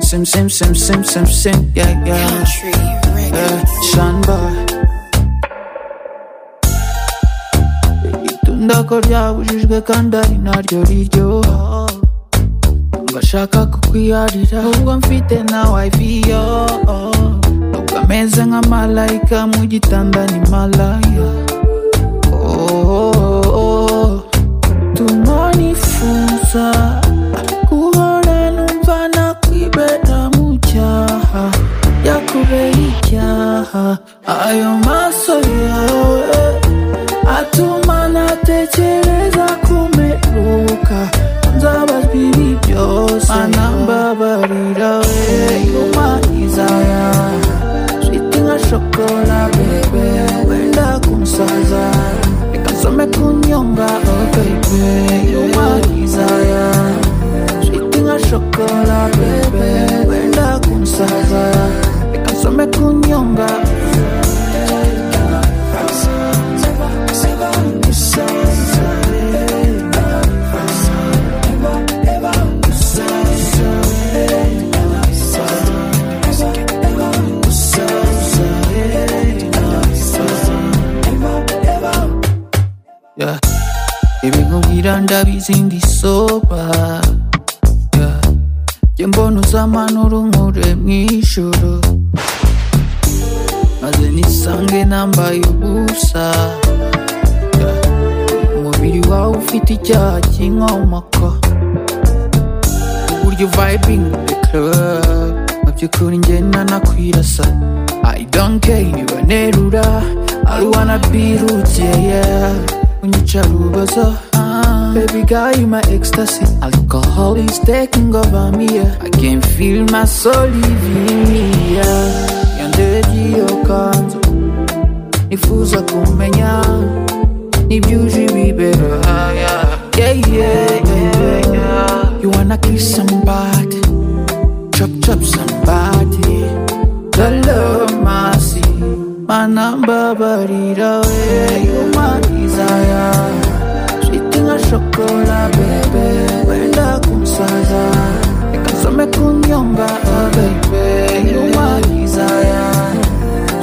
sim, sim, sim, sim, sim, yeah, yeah. Country Eh, records. Sean Boy. Ibintu ndakora kandi ari naryo riryo ngashaka kukwiharira ubwo mfite nawe iviyo ubwo ameze nka malayika mu gitanda ni malaya Oh, tumonifuza guhora numva nakwibera mu cyaha yakubera icyaha ayo maso yawe atuma natekereza kumeruka nzabazwa ibi byose anambabarira we umanizaga shiti nka shokora bebe wenda kunsaza reka nsome kunyonga oh bebe umanizaga shiti nka shokora bebe wenda kunsaza reka nsome kunyonga Yeah. ibikubwira ndabizi ndi soba Yeah. jye mbona uzamana urumure mu ijoro maze nisange nambaye ubusa Yeah. umubiri wawe ufite icyaha cy'inkomoko uburyo vibing the club mu by'ukuri njye nanakwirasa I don't care niba nerura I wanna be roots yeah yeah unyica rubazo Ah, Baby girl, you my ecstasy Alcohol is taking over me yeah. I can feel my soul leaving me yeah. Yandeji yokanzu Nifuza kumenya Nibyuje ibibero Ah, yeah. Yeah, yeah, yeah, yeah. You wanna kiss somebody chop chop somebody Lolo mercy manambabarira we you my desire Shitting a shokola baby wenda kumsaza Ikasome kunyonga oh baby you my desire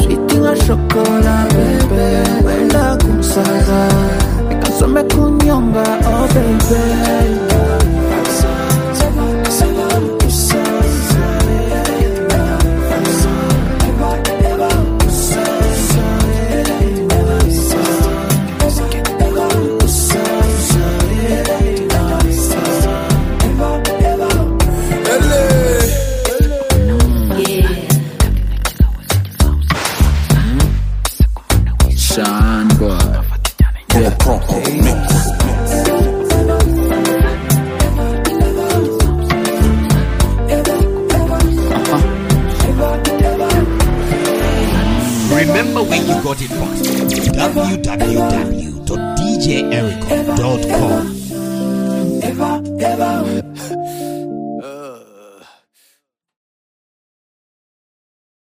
Shitting a shokola baby wenda kumsaza Ikasome kunyonga oh baby Shine boy. Remember when you got it first. www.djerico.com.